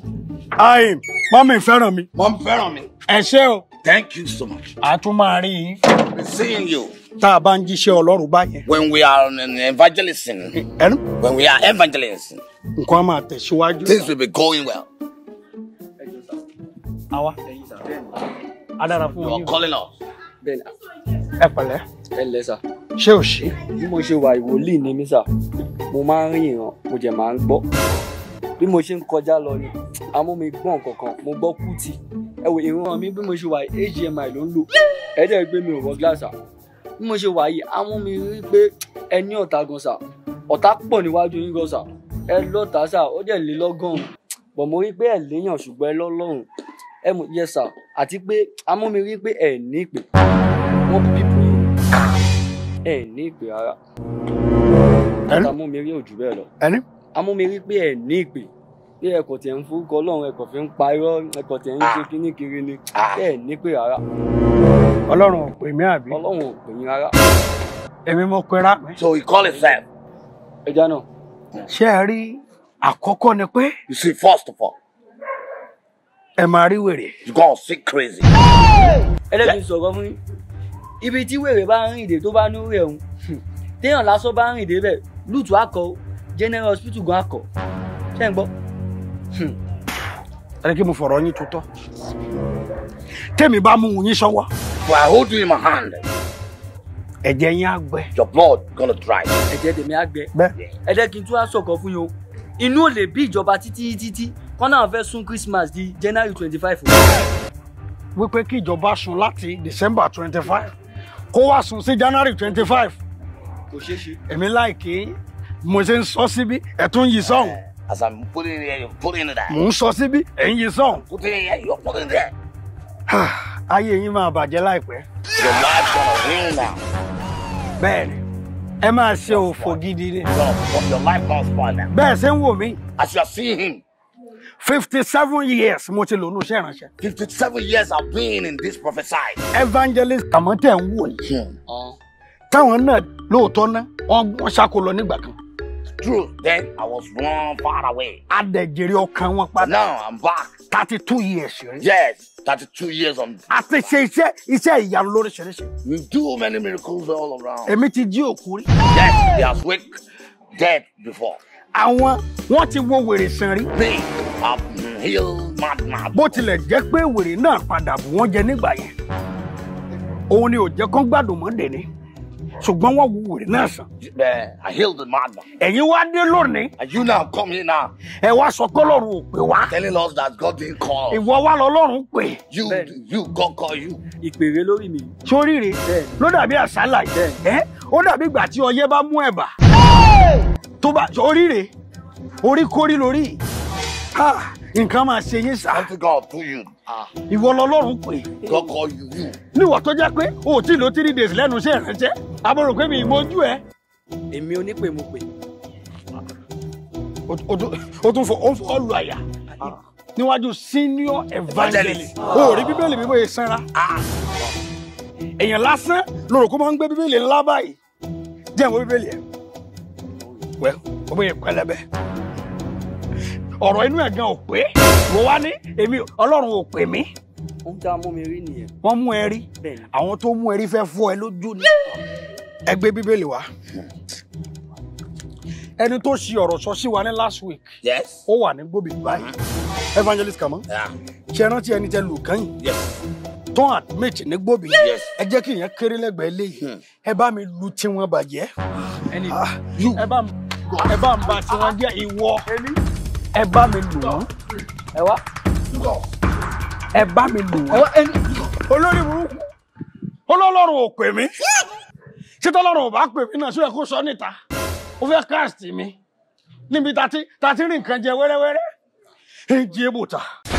aim mọ́mí fẹ́ràn mi Mom fẹ́ràn mi. ẹ ṣé o Thank you so much. a tún máa rí yín Been seeing you tá a bá ń jíṣẹ́ ọlọ́run báyẹn when we are in evangelism. ẹnu When we are evangelism, nǹkan á máa tẹ̀síwájú. things will be going well. àwa a dára fún You yín are calling us. bẹ́ẹ̀ni ẹ pẹ̀lẹ́ ẹ ǹlẹ́ sà ṣé ò ṣe bí mo ṣe wà ìwòlíì ni mí sà mo máa ń rí ìran mo jẹ̀ máa ń gbọ́ bí mo ṣe ń kọjá lọ ni àmọ́ mi gbọ́n kankan mo gbọ́ kùtì ẹ wò ìran mi bí mo ṣe wà yìí HDMI ló ń lò ẹ jẹ́ pé mi ò wọ gíláàsà bí mo ṣe wà yìí àmọ́ mi rí pé ẹ ní ọ̀tá gan sà ọ̀tá pọ̀ níwájú yín gan sà ẹ lọ́tà sà ó dẹ̀ lé lọ́gọ́rùn-ún bọ̀ mo rí pé ẹ léèyàn ṣùgbọ́n ẹ lọ́lọ́run ẹ mọ̀ yẹ sà àti pé àmọ́ mi rí pé ẹ ní ìpè wọ́n bíbù yín ẹ ní ìpè rárá Ẹni? ọ̀tá mú mi rí òjò bẹ́ẹ̀ lọ ẹni àmọ́ mi rí pé ẹ ní ìpè pé ẹkọ̀ tẹ̀ ń forúkọ ọlọ́run ẹkọ̀ fi ń pa irọ́ ẹkọ̀ tẹ̀ ń ṣe kíní kiri ni ẹ ní ìpè rárá ọlọ́run ò pè mí àbí ọlọ́run ò pè yín rárá èmi mo pera mi. So he call himself. ẹja náà ṣé ẹ rí àkọ́kọ́ ni pé You see, first of all, ẹ máa rí wèrè you gonna see crazy. ẹlẹ́gbẹ̀ẹ́ sọ̀rọ̀ fún yín ibi tí wèrè bá ń rìn dé tó bá ní rẹ̀ òun téèyàn lásán bá ń rìn dé bẹ̀ lùtù akọ general hospital gan akọ ṣé ń gbọ́ ẹ kí mo fọ̀rọ̀ yín tó tọ́ tèmi bá mú yín sọ́wọ́ For I hold you in my hand, ẹ̀jẹ̀ yín á gbẹ. your blood gonna dry. ẹ̀jẹ̀ tèmi á gbẹ bẹ́ẹ̀ ẹ jẹ́ kí n tún wá sọ̀kọ̀ fún yín o inú ò lè bí ìjọba títí títí kọ́ náà fẹ́ sún Christmas di January twenty five wípé kí ìjọba sùn láti December twenty five kó wá sùn sí January twenty five kò ṣeé ṣe. èmi láìkí mo ṣe ń sọ síbí ẹ̀ tún yí sọ́hùn As I'm putting it here, you're putting it there. mò ń sọ síbí ẹ̀ ń yí sọ́hùn Putting it here, you're putting it there. ayé yín máa bàjẹ́ láìpẹ́ Your life gonna win now. bẹ́ẹ̀ ni ẹ máa ṣe òfò gidi ni Your, your life gonna spoil now. bẹ́ẹ̀ ṣe ń wò mí As you are seeing him, fifty seven years mo ti lò ní iṣẹ́ ìránṣẹ́ 57 years I've been in this prophesy. evangelist àmọ́ tẹ̀ ń wò yìí Hmm. táwọn náà lóòótọ́ ná wọ́n wọ́n ṣáko lọ nígbà kan True, then I was one far away. adẹ̀jẹ̀rẹ̀ ọkàn wọn But padà now I'm back. thirty two years rí Yes, 32 years on. a ti ṣe iṣẹ́ iṣẹ́ ìyanu lóríṣiríṣi We do many miracles all around. èmi ti jí òkú rí Yes, they have wake dead before. àwọn wọ́n ti wo wèrè sàn rí They have healed mad mad. bó tilẹ̀ jẹ́ pé wèrè náà padà bù wọ́n jẹ nígbà yẹn òun ni ò jẹ́ kán gbádùn mọ́ dèní ṣùgbọ́n wọ́n wo wèrè náà sàn Uh, I healed the madman. ẹ̀yin wá dé lónìí And you now come here now ẹ wá sọ pé Ọlọ́run ò pè wá telling us that God didn't call. us. ìwọ wá lọ Ọlọ́run pè You, Ben. you, God call you. ìpèrè lórí mi sóríire Bẹ́ẹ̀ni. ló dàbí àsálà yìí ẹ ó dàbí ìgbà tí ọyẹ́ bá mú ẹ̀bà tó bá sóríire orí kórí lórí Ha, nǹkan máa ṣe yín sá Something God do you. Ah, ìwọ lọ́lọ́run pè God call you. You. níwọ̀ tó jẹ́ pé o ò tí ì lo three days lẹ́nu iṣẹ́ ìránṣẹ́ àbúrò pé mi ìmọ̀jú ẹ èmi onípè mo pè o o tún- o tún fọ o fọ lu àyà níwájú senior evangelist o ò rí bíbélì bíbó yìí sanra èèyàn lásán lóru kó máa ń gbé bíbélì ńlá báyìí jẹ́ ìwé bíbélì ẹ̀ wẹ́ o bóyá pẹlẹbẹ ọ̀rọ̀ inú ẹ̀ gan ò pé mo wá ní èmi ọlọ́run ò pè mí ohun tí a mú mi rí nìyẹn wọ́n mú ẹ rí bẹ́ẹ̀ni àwọn tó mú ẹ rí fẹ́ fọ́ ẹ lójú ni ẹ gbé bíbélì wá ẹni tó ṣi ọ̀rọ̀ sọ sí wa ní last week Yes. ó wà ní gbòbí báyìí evangelist kàmọ́ Yeah. ṣe rántí ẹni tẹ lù kàn Yes. tó admit ní gbòbí Yes. ẹ jẹ́ kí ìyẹn kéré lẹ́gbẹ̀ẹ́ léyìí ẹ bá mi lu tiwọn bàjẹ́ ẹni Ah, ẹ bá ẹ bá ń ba tiwọn jẹ́ ìwọ ẹ bá mi lù wọ́n ẹ wá ẹ bá mi lù ẹ wọ́n wá ẹni olórí burúkú olólọ́run ò pè mí ṣé tọ́lọ́run ò bá pè mí náà sóyẹ kó sọ níta ó fẹ́ káàsì mi níbi tá a ti tá a ti rí nǹkan jẹ wẹ́rẹ́wẹ́rẹ́ èjì èbùtà